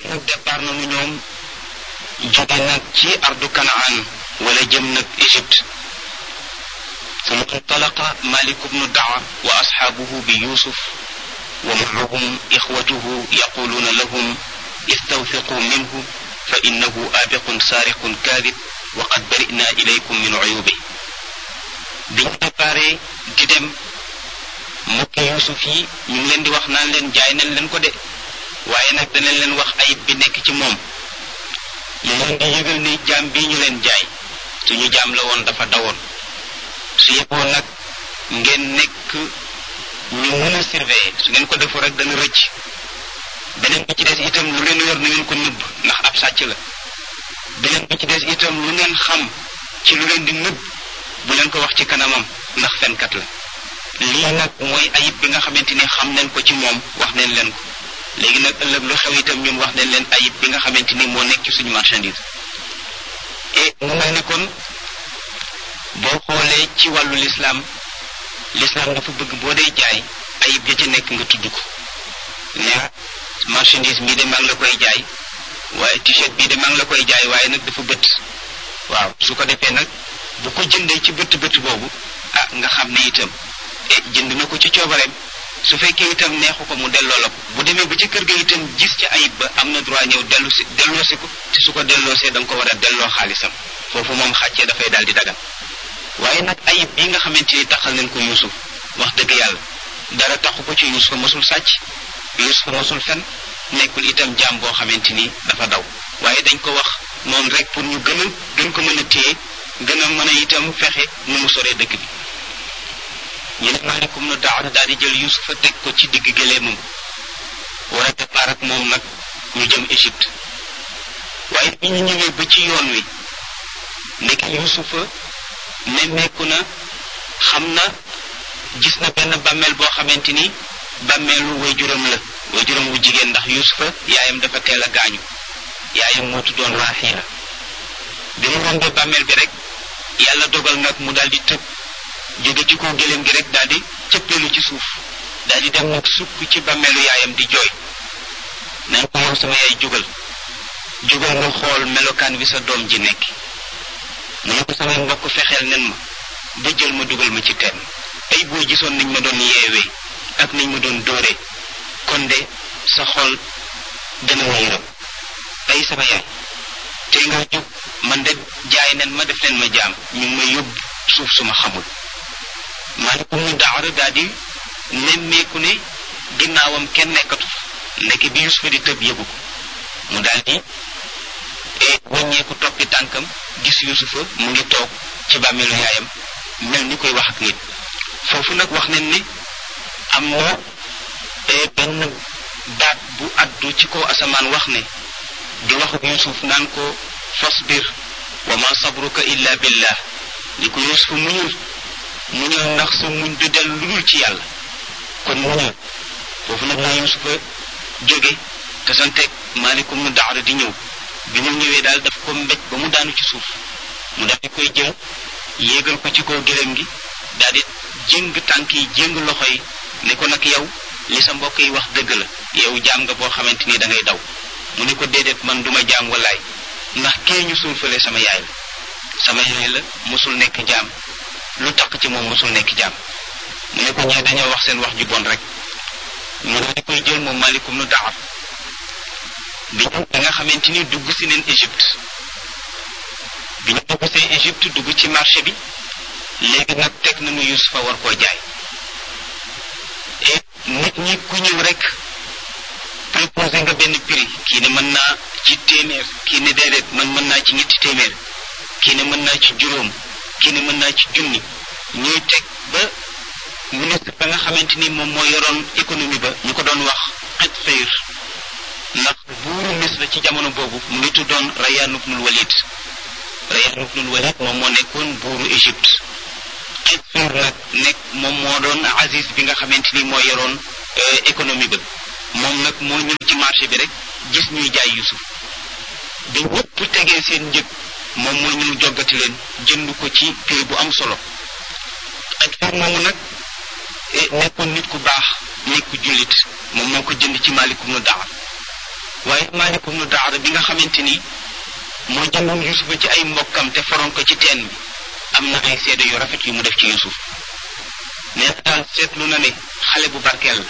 léegi nag départ nañu ñoom jóge nag ci ardu kanaan wala jëm nag Égypte ثم انطلق مالك بن دعوة وأصحابه بيوسف ومعهم إخوته يقولون لهم استوثقوا منه فإنه آبق سارق كاذب وقد برئنا إليكم من عيوبه biñ préparé di dem mbokki Yuusuf yi ñu ngi leen di wax naan leen jaay nañ leen ko de waaye nag danañ leen wax ayib bi nekk ci moom ñu leen di yëgal ni jaam bii ñu leen jaay suñu jaam la woon dafa dawoon su yeboo nag ngeen nekk ñu mën a surveiller su ngeen ko defoo rek dana rëcc beneen bi ci des itam lu ngeen yor na ngeen ko nëbb ndax ab sàcc la beneen bi ci des itam lu ngeen xam ci lu leen di nëbb bu leen ko wax ci kanamam ndax fenkat la lii nag mooy ayib bi nga xamante ni xam nañ ko ci moom wax nañ leen ko léegi nag ëllëg lu xew itam ñun wax nañ leen ayib bi nga xamante ni moo nekk ci suñu marchandise et mu mel ni kon boo xoolee ci wàllu lislaam lislaam dafa bëgg boo dee jaay ayib ja ci nekk nga tudd ko ne marchandise bii de maa ngi la koy jaay waaye t-shirt bii de maa ngi la koy jaay waaye nag dafa bët waaw su ko defee nag bu ko jëndee ci bët bët boobu ah nga xam ne itam e jënd na ko ci coobareem su fekkee itam neexu ko mu delloo la ko bu demee ba ci kër ga itam gis ci ayib ba am na droit ñëw dellu si delloosi ko te su ko delloosee da nga ko war a delloo xaalisam foofu moom xàccee dafay daal di dagan waaye nag ayib bii nga xamante ni taxal nañ ko Yuusuf wax dëgg yàlla dara taxu ko ci Yuusuf mosul sàcc Yuusuf mosul fen nekkul itam jaam boo xamante ni dafa daw waaye dañ ko wax noonu rek pour ñu gën a gën ko mën a téye gën a mën a itam fexe nu mu soree dëkk bi ñu ne maalikum nu daaw daal di jël Yuusufa teg ko ci digg gëleemam war a départ ak moom nag ñu jëm Égypte waaye bi ñu ñëwee ba ci yoon wi nekk Yuusufa nemmeeku na xam na gis na benn bàmmeel boo xamante ni bàmmeelu waajuram la waajuram wu jigéen ndax Yuusufa yaayam dafa teel a gaañu yaayam moo tuddoon Raaxiila bi mu rombee bàmmeel bi rek yàlla dogal nag mu daal di tëb jóge ci kaw gëléem gi rek daal di cëppeelu ci suuf daal di dem nag sukk ci bàmmeelu yaayam di jooy naan ko yow sama yaay jógal jógal nga xool melokaan bi sa doom ji nekk mu ne ko samay mbokk fexeel nen ma ba jël ma dugal ma ci teen ay boo gisoon niñ ma doon yeewee ak niñ ma doon dóoree kon de sa xol dana ma yërëm ay sama yaay te nga jóg man de jaay nen ma def leen ma jaam ñu ngi may yóbbu suuf suma xamul maalikum ñu daawara daal di nemmeeku ne ginnaawam kenn nekkatu ndeke bi Yusufa di tëb yëgu ko mu daal di wàññeeku toppi tànkam gis Yusufa mu ngi toog ci bàmmeelu yaayam mel ni koy wax ak nit foofu nag wax nañ ne am na benn baat bu addu ci kaw asamaan wax ne di wax ak Yusuf naan ko fasbir wa ma sabruka illa billah ni ko Yusuf muñul muñul ndax sa muñ du dellu lu dul ci yàlla kon muñul foofu nag la Yusufa jóge te santeeg maalikum nu daara di ñëw bi mu ñëwee daal daf ko mbéj ba mu daanu ci suuf mu daal di koy jël yéegal ko ci kaw gëléem gi daal di jëng tànk yi jëng loxo yi ne ko nag yow li sa mbokk yi wax dëgg la yow jaam nga boo xamante ni da ngay daw mu ne ko déedéet man duma jaam wallaay ndax kee ñu suul fële sama yaay la sama yaay la mosul nekk jaam lu takk ci moom mosul nekk jaam mu ne ko ñee dañoo wax seen wax ju bon rek mu daal di koy jël moom malikum nu daxar bi ñu da nga xamante ni dugg si neen Égypte bi ñu dugg see Égypte dugg ci marché bi léegi nag teg nañu Yusufa war koo jaay et nit ñi ku ñëw rek proposé nga benn prix kii ne mën naa ci téeméer kii ne déedéet man mën naa ci ñetti téeméer kii ne mën naa ci juróom kii ne mën naa ci junni ñuy teg ba ministre ba nga xamante ni moom moo yoroon économie ba ñu ko doon wax xet fayr ndax buuru Misra ci jamono boobu mu ngi tuddoon Rayyan ibnul Walid Rayyan ibnul Walid moom moo nekkoon buuru Égypte xet fayr nag nekk moom moo doon Aziz bi nga xamante ni moo yoroon économie ba moom nag moo ñëw ci marché bi rek gis ñuy jaay Yusuf bi ñëpp tegee seen njëg moom moo ñëw joggati leen jënd ko ci prix bu am solo ak far moomu nag nekkoon nit ku baax nit ku jullit moom moo ko jënd ci maalikum nu daawar waaye Maalik ibnu Daara bi nga xamante ni moo jëndoon Yusufa ci ay mbokkam te foroon ko ci teen bi am na ay seede yu rafet yu mu def ci Yusuf nee na daal seetlu na ne xale bu barkeel la